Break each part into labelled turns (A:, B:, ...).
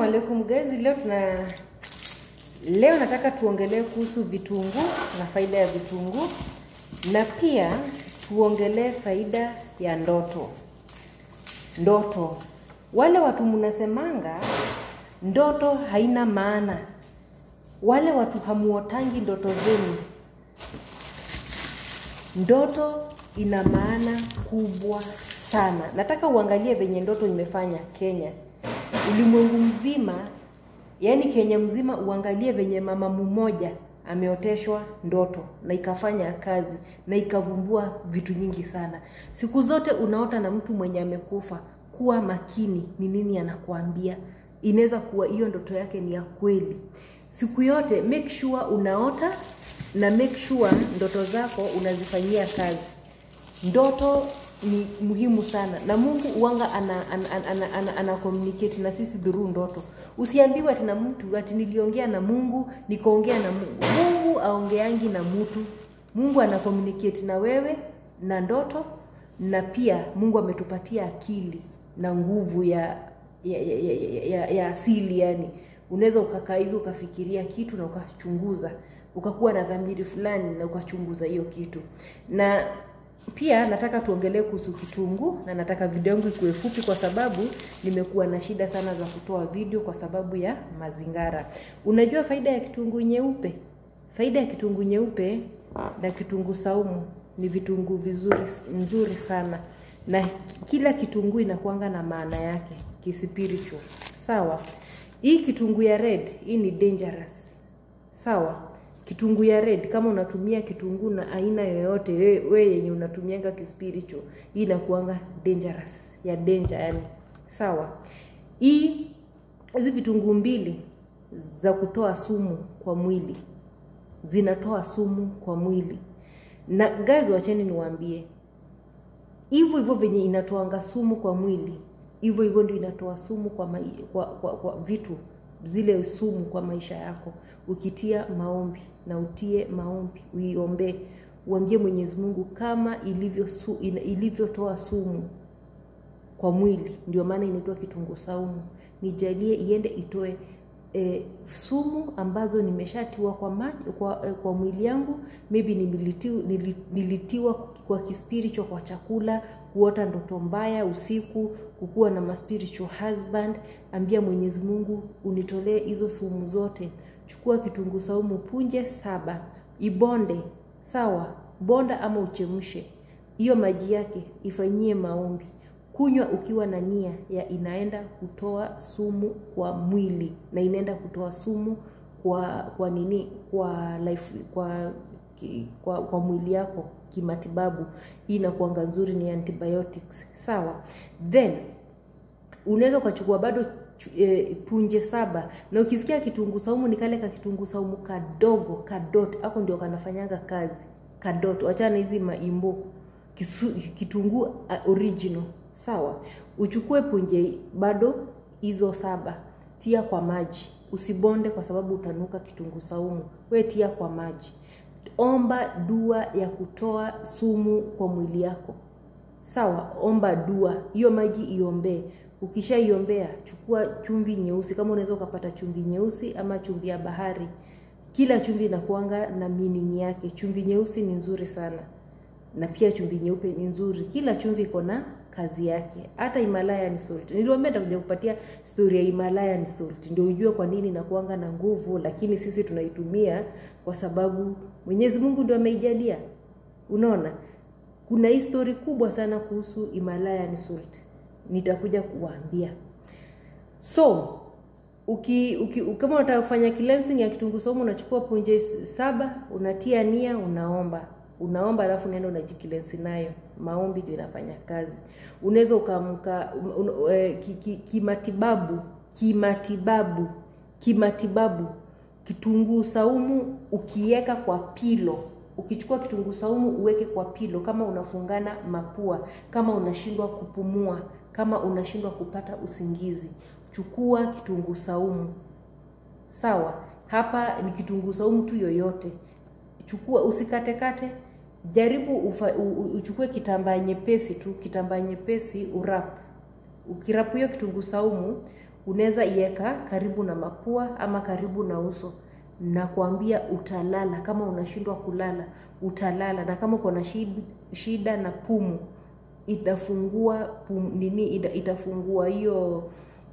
A: Assalamu alaikum guys, leo tuna leo nataka tuongelee kuhusu vitunguu na faida ya vitunguu na pia tuongelee faida ya ndoto. Ndoto, wale watu mnasemanga ndoto haina maana, wale watu hamuotangi ndoto zenu. Ndoto ina maana kubwa sana. Nataka uangalie venye ndoto imefanya Kenya, ulimwengu mzima, yaani Kenya mzima, uangalie venye mama mmoja ameoteshwa ndoto na ikafanya kazi na ikavumbua vitu nyingi sana. Siku zote unaota na mtu mwenye amekufa, kuwa makini ni nini anakuambia. Inaweza kuwa hiyo ndoto yake ni ya kweli. Siku yote make sure unaota na make sure ndoto zako unazifanyia kazi. Ndoto ni muhimu sana na Mungu uanga ana, ana, ana, ana, ana, ana communicate na sisi through ndoto. Usiambiwe ati na mtu ati niliongea na Mungu nikaongea na Mungu. Mungu aongeangi na mtu. Mungu ana communicate na wewe na ndoto, na pia Mungu ametupatia akili na nguvu ya ya, ya, ya, ya, ya, ya asili yani. Unaweza ukakaa hivi ukafikiria kitu na ukachunguza, ukakuwa na dhamiri fulani na ukachunguza hiyo kitu na pia nataka tuongelee kuhusu kitunguu na nataka video yangu ikuwe fupi kwa sababu nimekuwa na shida sana za kutoa video kwa sababu ya mazingara. Unajua faida ya kitunguu nyeupe? Faida ya kitunguu nyeupe na kitunguu saumu ni vitunguu vizuri nzuri sana, na kila kitunguu inakuanga na maana yake kispiritual. Sawa, hii kitunguu ya red hii ni dangerous. Sawa, kitunguu ya red kama unatumia kitunguu na aina yoyote we, we yenye unatumianga kispiritual hii inakuanga dangerous ya danger yani sawa hii hizi vitunguu mbili za kutoa sumu kwa mwili zinatoa sumu kwa mwili na guys wacheni niwaambie hivyo hivyo venye inatoanga sumu kwa mwili hivyo hivyo ndio inatoa sumu kwa, mai, kwa, kwa, kwa vitu zile sumu kwa maisha yako ukitia maombi na utie maombi uiombee uambie mwenyezi mungu kama ilivyo su, ilivyotoa sumu kwa mwili ndio maana inaitwa kitunguu saumu nijalie iende itoe e, sumu ambazo nimeshatiwa kwa, ma, kwa, kwa mwili yangu maybe nilitiwa, nilitiwa kwa kispiritual kwa chakula kuota ndoto mbaya usiku kukuwa na maspiritual husband ambia mwenyezi mungu unitolee hizo sumu zote chukua kitunguu saumu punje saba ibonde sawa bonda ama uchemshe hiyo maji yake ifanyie maombi kunywa ukiwa na nia ya inaenda kutoa sumu kwa mwili na inaenda kutoa sumu kwa kwa nini kwa life kwa kwa, kwa mwili yako kimatibabu hii inakuanga nzuri ni antibiotics sawa then unaweza ukachukua bado e, punje saba na ukisikia kitunguu saumu ni kale ka kitunguu saumu kadogo kadot ako ndio kanafanyanga kazi kadot wachana hizi maimbo kitunguu uh, original sawa uchukue punje bado hizo saba tia kwa maji usibonde kwa sababu utanuka kitunguu saumu we tia kwa maji omba dua ya kutoa sumu kwa mwili yako sawa omba dua hiyo maji iombee ukishaiombea chukua chumvi nyeusi kama unaweza ukapata chumvi nyeusi ama chumvi ya bahari kila chumvi inakuanga na meaning yake chumvi nyeusi ni nzuri sana na pia chumvi nyeupe ni nzuri kila chumvi iko na kazi yake hata himalayan salt niliwaambia nitakuja kupatia story ya himalayan salt ndio ujue kwa nini inakuanga na nguvu lakini sisi tunaitumia kwa sababu mwenyezi mungu ndio ameijalia unaona kuna histori kubwa sana kuhusu himalayan salt nitakuja kuwaambia so uki, uki, kama unataka kufanya cleansing ya kitunguu saumu unachukua punje saba unatia nia unaomba unaomba alafu unaenda unajikilensi nayo maombi ndio inafanya kazi unaweza ukaamka un, e, kimatibabu ki, ki kimatibabu kimatibabu kitunguu saumu ukiweka kwa pilo ukichukua kitunguu saumu uweke kwa pilo kama unafungana mapua kama unashindwa kupumua kama unashindwa kupata usingizi chukua kitunguu saumu sawa hapa ni kitunguu saumu tu yoyote chukua usikatekate jaribu ufa, u, uchukue kitambaa nyepesi tu kitambaa nyepesi urap ukirapu hiyo kitunguu saumu unaweza iweka karibu na mapua ama karibu na uso nakwambia utalala kama unashindwa kulala utalala na kama uko na shida, shida na pumu itafungua pum, nini ita, itafungua hiyo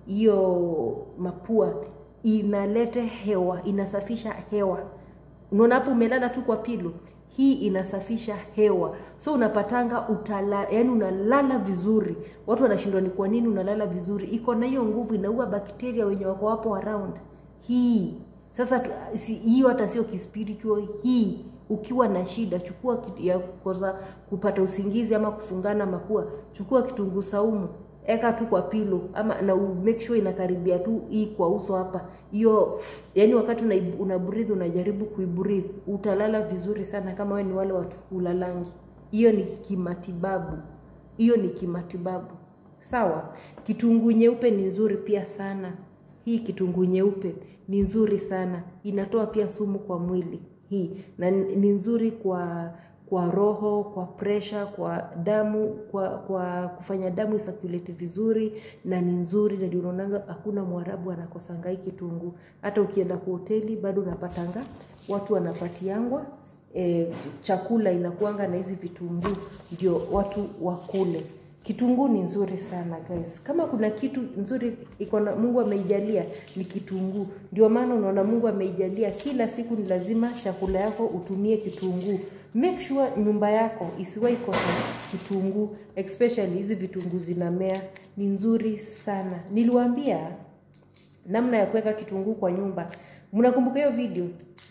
A: hiyo mapua inalete hewa inasafisha hewa unaona hapo umelala tu kwa pilo hii inasafisha hewa so unapatanga utala yani unalala vizuri watu wanashindwa ni kwa nini unalala vizuri iko na hiyo nguvu inaua bakteria wenye wako hapo around hii sasa tu- si- hiyo hata sio kispiritual hii ukiwa na shida chukua kitu ya kosa kupata usingizi ama kufungana mapua chukua kitunguu saumu eka tu kwa pilo ama na u make sure inakaribia tu hii kwa uso hapa hiyo yani wakati una, una breathe unajaribu kuibreathe utalala vizuri sana kama wewe ni wale watu ulalangi hiyo ni kimatibabu hiyo ni kimatibabu sawa kitunguu nyeupe ni nzuri pia sana hii kitunguu nyeupe ni nzuri sana inatoa pia sumu kwa mwili hii na ni ni nzuri kwa kwa roho kwa presha kwa damu kwa kwa kufanya damu isirculate vizuri na ni nzuri na ndio unaonanga hakuna mwarabu anakosanga hii kitunguu hata ukienda kwa hoteli bado unapatanga watu wanapatiangwa e, chakula inakuanga na hizi vitunguu ndio watu wakule kitunguu ni nzuri sana guys kama kuna kitu nzuri iko na mungu ameijalia ni kitunguu ndio maana unaona mungu ameijalia kila siku ni lazima chakula yako utumie kitunguu make sure nyumba yako isiwahi kosa kitunguu especially hizi vitunguu zinamea ni nzuri sana niliwaambia namna ya kuweka kitunguu kwa nyumba mnakumbuka hiyo video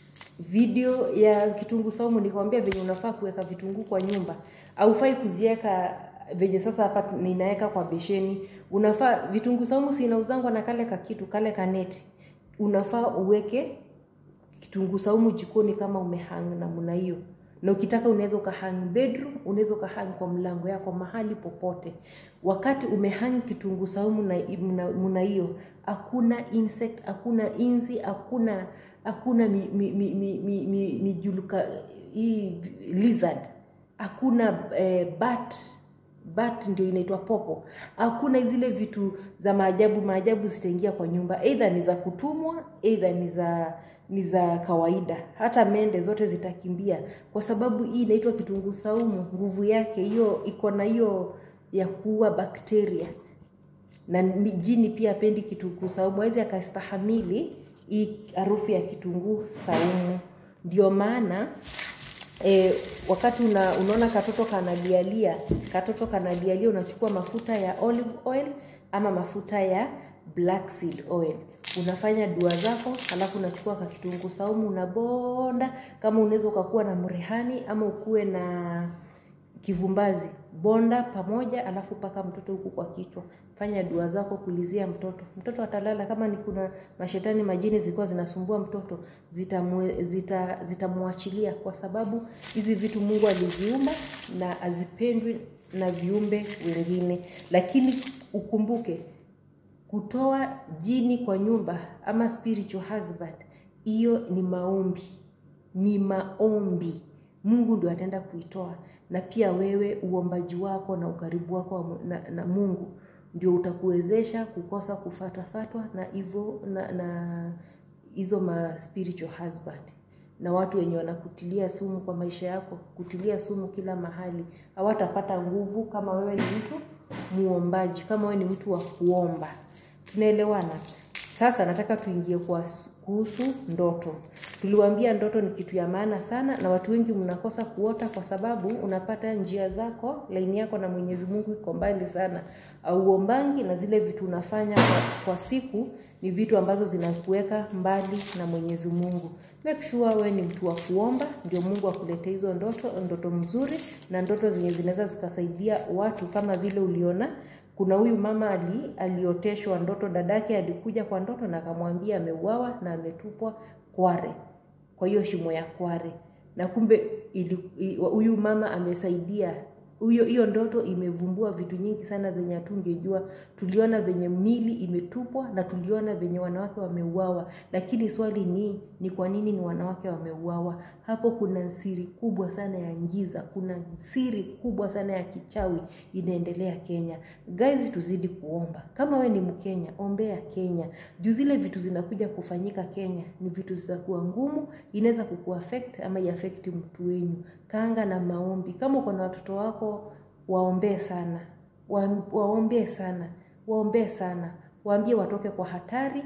A: video ya kitunguu saumu nikwambia venye unafaa kuweka vitunguu kwa nyumba aufai kuziweka venye sasa hapa ninaweka kwa besheni unafaa vitunguu saumu si inauzangwa na kale kakitu kale kaneti unafaa uweke kitunguu saumu jikoni kama umehang namna hiyo na ukitaka unaweza ukahang bedroom unaweza ukahang kwa mlango yako mahali popote wakati umehang kitunguu saumu na mna- mna hiyo hakuna insect hakuna inzi hakuna hakuna mi, mi, mi, mi, mi, mi, mijuluka hii lizard hakuna eh, bat bat ndio inaitwa popo hakuna zile vitu za maajabu maajabu zitaingia kwa nyumba eidha ni za kutumwa eidha ni za ni za kawaida hata mende zote zitakimbia kwa sababu hii inaitwa kitunguu saumu nguvu yake hiyo iko na hiyo ya kuua bakteria na ni- jini pia apendi kitunguu saumu awezi akastahamili hii harufu ya kitunguu saumu ndio maana e, wakati una, unaona katoto kanalialia katoto kanalialia unachukua mafuta ya olive oil ama mafuta ya black seed oil unafanya dua zako alafu unachukua ka kitunguu saumu unabonda kama unaweza ukakuwa na mrehani ama ukuwe na kivumbazi bonda pamoja alafu paka mtoto huku kwa kichwa fanya dua zako kulizia mtoto mtoto atalala kama ni kuna mashetani majini zilikuwa zinasumbua mtoto zitamwe- zita- zitamwachilia kwa sababu hizi vitu mungu aliziumba na azipendwi na viumbe wengine lakini ukumbuke kutoa jini kwa nyumba ama spiritual husband hiyo ni maombi ni maombi mungu ndio ataenda kuitoa na pia wewe uombaji wako na ukaribu wako wa mu- na, na mungu ndio utakuwezesha kukosa kufatwafatwa na hivyo na, na hizo ma spiritual husband na watu wenye wanakutilia sumu kwa maisha yako kutilia sumu kila mahali hawatapata nguvu kama wewe ni mtu muombaji kama wewe ni mtu wa kuomba tunaelewana sasa nataka tuingie kwa kuhusu ndoto tuliwaambia ndoto ni kitu ya maana sana na watu wengi mnakosa kuota kwa sababu unapata njia zako laini yako na mwenyezi mungu iko mbali sana auombangi na zile vitu unafanya kwa, kwa siku ni vitu ambazo zinakuweka mbali na mwenyezi mungu make sure wewe ni mtu wa kuomba ndio mungu akuletee hizo ndoto ndoto mzuri na ndoto zenye zinaweza zikasaidia watu kama vile uliona kuna huyu mama ali, alioteshwa ndoto dadake alikuja kwa ndoto na akamwambia ameuawa na ametupwa kware kwa hiyo shimo ya kware na kumbe ili- i- huyu mama amesaidia huyo hiyo ndoto imevumbua vitu nyingi sana zenye hatungejua. Tuliona venye mili imetupwa na tuliona venye wanawake wameuawa, lakini swali ni ni kwa nini ni wanawake wameuawa? Hapo kuna siri kubwa sana ya giza, kuna siri kubwa sana ya kichawi inaendelea Kenya. Guys, tuzidi kuomba. Kama we ni Mkenya, ombea Kenya juu zile vitu zinakuja kufanyika Kenya ni vitu zitakuwa ngumu, inaweza kukuaffect ama iaffect mtu wenyu. Kaanga na maombi. Kama uko na watoto wako, waombee sana, wa, waombee sana, waombee sana, waambie watoke kwa hatari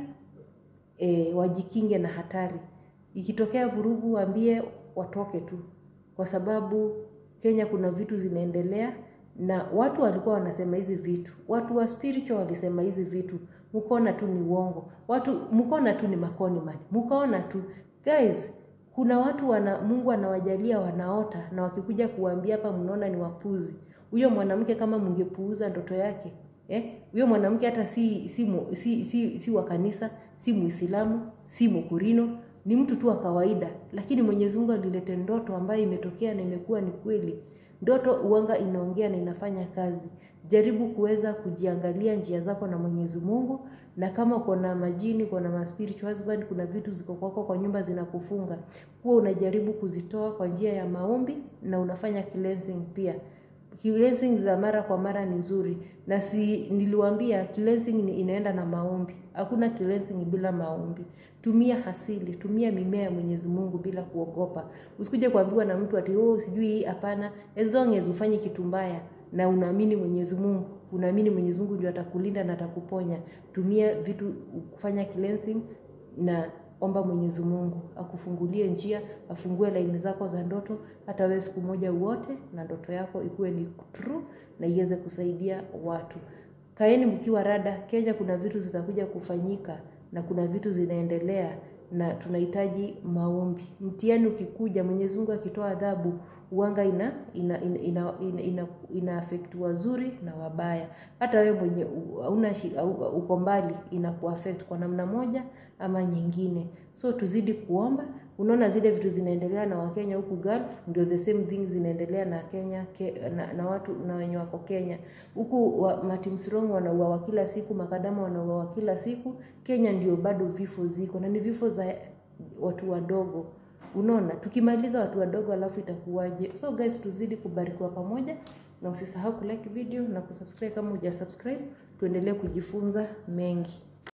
A: e, wajikinge na hatari. Ikitokea vurugu, waambie watoke tu, kwa sababu Kenya kuna vitu zinaendelea na watu walikuwa wanasema hizi vitu, watu wa spiritual walisema hizi vitu, mkaona tu ni uongo, watu mkaona tu ni makoni mani, mkaona tu guys. Kuna watu wana Mungu anawajalia wanaota, na wakikuja kuambia hapa, mnaona ni wapuzi. Huyo mwanamke kama mngepuuza ndoto yake eh, huyo mwanamke hata si si, mu- si, si, si wa kanisa, si Muislamu, si Mkurino, ni mtu tu wa kawaida, lakini Mwenyezi Mungu alilete ndoto ambayo imetokea na imekuwa ni kweli. Ndoto uanga inaongea na inafanya kazi. Jaribu kuweza kujiangalia njia zako na Mwenyezi Mungu, na kama uko na majini, uko na ma spiritual husband, kuna vitu ziko kwako kwa nyumba zinakufunga, huwa unajaribu kuzitoa kwa njia ya maombi na unafanya cleansing pia. Cleansing za mara kwa mara ni nzuri, na si niliwaambia cleansing ni inaenda na maombi. Hakuna cleansing bila maombi. Tumia asili, tumia mimea ya Mwenyezi Mungu bila kuogopa. Usikuje kuambiwa na mtu ati oh, sijui hii. Hapana, as long as ufanye kitu mbaya na unaamini Mwenyezi Mungu, unaamini Mwenyezi Mungu ndio atakulinda na atakuponya. Tumia vitu kufanya cleansing na omba Mwenyezi Mungu akufungulie njia, afungue laini zako za ndoto, hata wewe siku moja uote na ndoto yako ikuwe ni true na iweze kusaidia watu. Kaeni mkiwa rada. Kenya kuna vitu zitakuja kufanyika na kuna vitu zinaendelea na tunahitaji maombi. Mtihani ukikuja, Mwenyezi Mungu akitoa adhabu, uanga ina ina ina, ina, ina, ina, ina affect wazuri na wabaya. Hata wewe mwenye u- hauna shi- au- uko mbali inakuaffect kwa namna moja ama nyingine. So tuzidi kuomba. Unaona zile vitu zinaendelea na Wakenya huku Gulf, ndio the same thing zinaendelea na Kenya ke, na, na watu na wenye wako Kenya huku wa, Matimsirong wanauawa kila siku, makadama wanauawa kila siku. Kenya ndio bado vifo ziko na ni vifo za watu wadogo. Unaona, tukimaliza watu wadogo alafu itakuwaje? So guys, tuzidi kubarikiwa pamoja, na usisahau kulike video na kusubscribe kama hujasubscribe. Tuendelee kujifunza mengi.